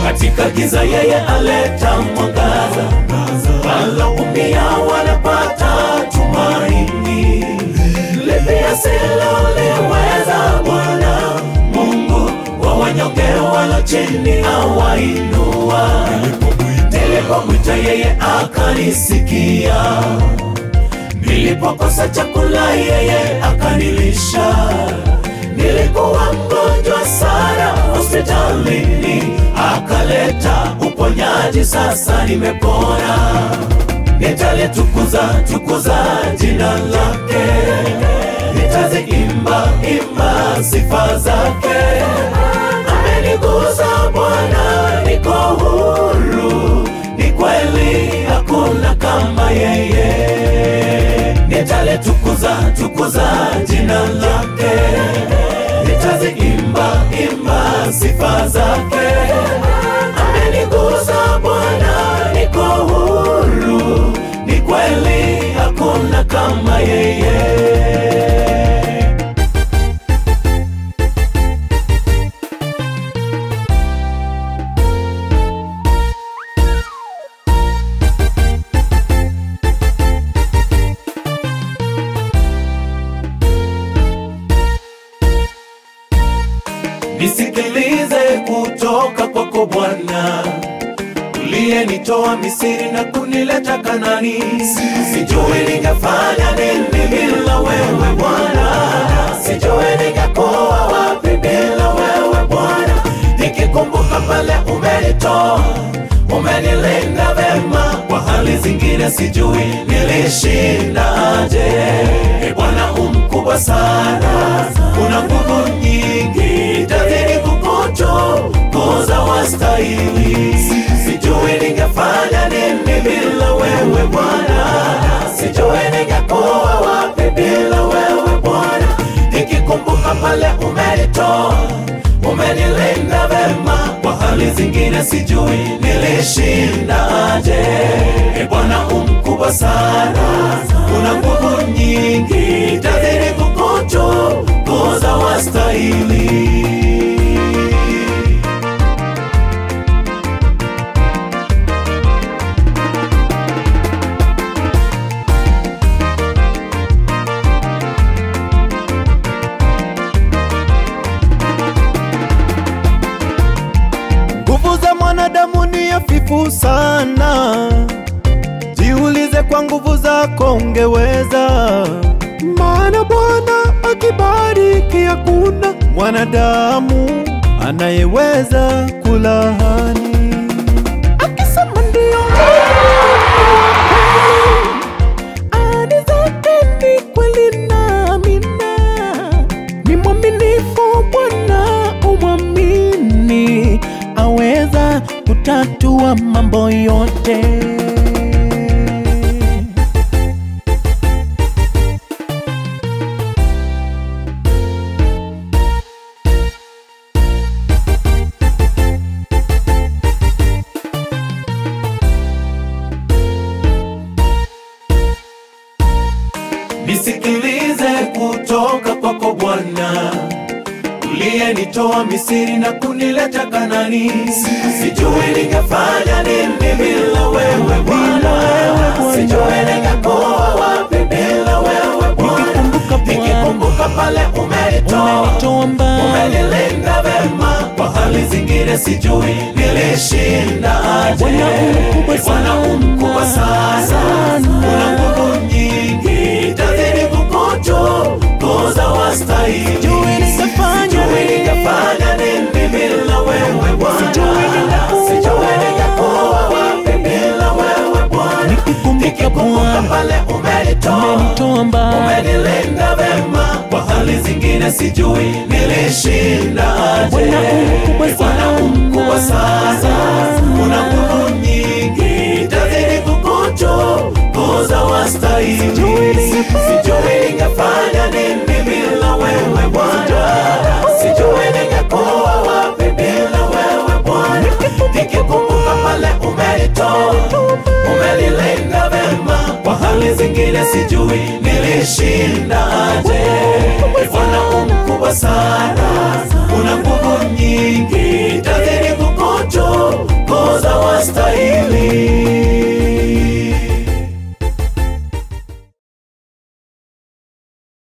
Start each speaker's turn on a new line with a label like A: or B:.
A: katika giza yeye aleta mwangaza, waloumia wanapata tumaini. Lipi asiloliweza Bwana Mungu wa wanyonge walo chini awainua. Nilipomwita yeye akanisikia, nilipokosa chakula yeye akanilisha. Nilikuwa mgonjwa sana hospitalini, akaleta uponyaji, sasa nimepona. Nitalitukuza tukuza jina lake, nitaziimba imba sifa zake. Amenigusa Bwana, niko huru, ni kweli hakuna kama yeye. Nitalitukuza tukuza jina lake, nitaziimba imba sifa zake. Amenigusa Bwana, niko huru, ni kweli hakuna kama yeye. Nisikilize kutoka kwako Bwana, uliyenitoa Misri na kunileta Kanani. Sijui ningefanya nini bila wewe Bwana, sijui ningekuwa wapi bila wewe Bwana. Nikikumbuka pale umenitoa, umenilinda vema, kwa hali zingine sijui nilishindaje. E Bwana umkubwa sana, una nguvu nyingi, tazidi kukutukuza wastahili. Sijui ningefanya nini bila wewe Bwana, sijui ningekuwa wapi bila wewe Bwana. Nikikumbuka pale umenitoa, umenilinda vema, kwa hali zingine sijui nilishindaje. E Bwana umkubwa sana, una nguvu nyingi, tazidi kukutukuza wastahili.
B: Nguvu za mwanadamu ni hafifu sana, jiulize kwa nguvu zako ungeweza. Maana Bwana akibariki hakuna mwanadamu anayeweza kulaani. Akisema ndio, ahadi zake ni kweli na amina. Ni mwaminifu Bwana, umwamini, aweza kutatua mambo yote.
A: Nisikilize kutoka kwako Bwana, uliyenitoa Misri na kunileta Kanani. Sijui ningefanya nini bila wewe Bwana, sijui ningekuwa wapi bila wewe Bwana.
B: Nikikumbuka Bwana,
A: Nikikumbuka pale umenitoa,
B: umenitoa mbali.
A: umenilinda vema, kwa hali zingine sijui nilishindaje.
B: Bwana umkubwa
A: Eh, Bwana umkubwa sana,
B: sana.
A: una nguvu nyingi, tazidi kukutukuza wastahili.
B: Sijui ningefanya
A: Sijui
B: nini.
A: ningefanya nini bila wewe Bwana,
B: Sijui ningekuwa
A: sijui ningekuwa wapi bila wewe Bwana.
B: Nikikumbuka
A: Nikikumbuka
B: Bwana,
A: pale umenitoa
B: umenitoa mbali.
A: umenilinda vema, kwa hali zingine sijui nilishindaje.
B: Bwana umkubwa
A: Eh, Bwana
B: sana.
A: umkubwa sana, una nguvu nyingi, tazidi kukutukuza wastahili.
B: Sijui ningefanya
A: Sijui ningefanya nini bila wewe Bwana, sijui ningekuwa wapi bila wewe Bwana. Nikikumbuka pale umenitoa, umenilinda vema, kwa hali zingine sijui nilishindaje. Eh, Bwana umkubwa sana,